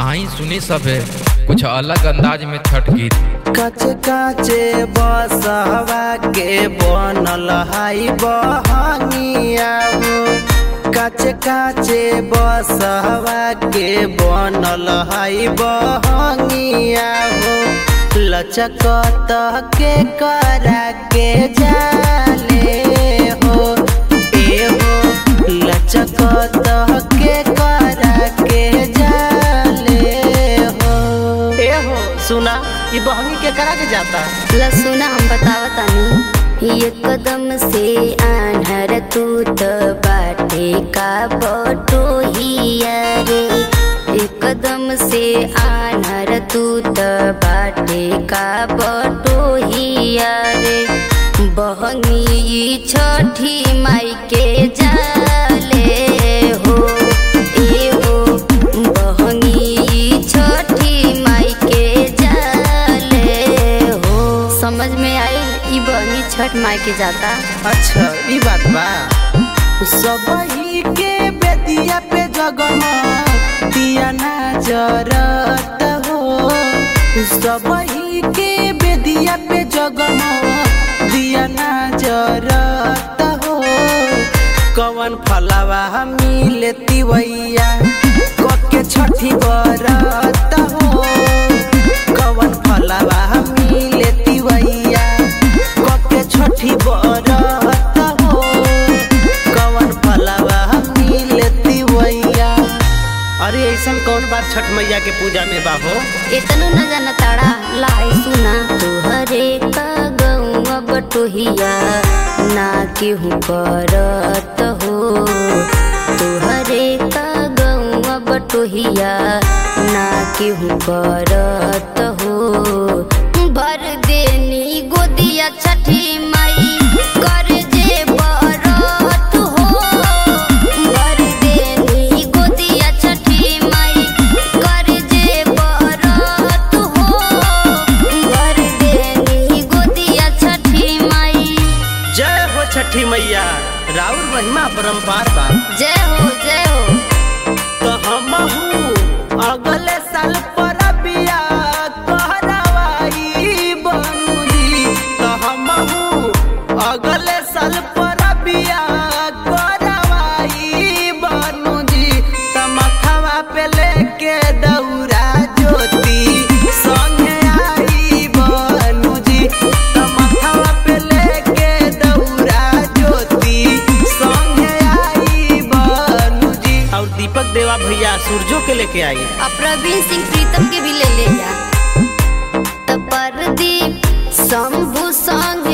आई सुनी सभे कुछ अलग अंदाज में छठ गीत काचे काचे बसहवा के बनल हाई बहनिया हो काचे काचे बसहवा के बनल हाई बहनिया हो लचकत के करा के जाले हो ए हो लचकत के करा के जाले हो ए हो सुना ये बहनी के करा के जाता लसुना हम बतावतानी ये कदम से आन्हर तू त बाटे का बटो रे एक कदम से आन्हर तू त बाटे का बटो रे बहनी छठी माई के जाले हो ए हो बहनी छठी माई के जाले हो समझ में आई ई बहनी छठ माई के जाता अच्छा ई बात बा सबही के बेदिया पे जगमा दिया ना जरत हो सबही के बेदिया पे जगमा दिया ना जरत हो कवन फलवा मिले तिवैया कके छठी बरत हो कवन फलवा मिले तिवैया कके छठी बरत हो कवन फलवा मिले तिवैया अरे ऐसन कौन बात छठ मैया के पूजा में बा हो इतनो न जाना ताड़ा लाई सुना तुहरे का गौआ बटोहिया ना केहू करत हो तुहरे का गौआ बटोहिया ना केहू करत हो भर देनी गोदिया छठी माई कर जे बरत हो भर देनी गोदिया छठी माई कर जे बरत हो भर देनी गोदिया छठी माई जय हो छठी मैया राउर महिमा परम्पार बा जय हो जय हो तो हमहू अगले साल पर बिया कहरावाई बनुली तो हमहू अगले साल पर बिया कहरावाई बनुली तो मथवा पे लेके दौरा ज्योति संगे आई बनुजी तो मथवा पे लेके दौरा ज्योति संगे आई बनुजी और दीपक देवा भैया सूरजो के लेके आई अब प्रवीण सिंह प्रीतम के भी ले ले जा तब परदीप शंभु संग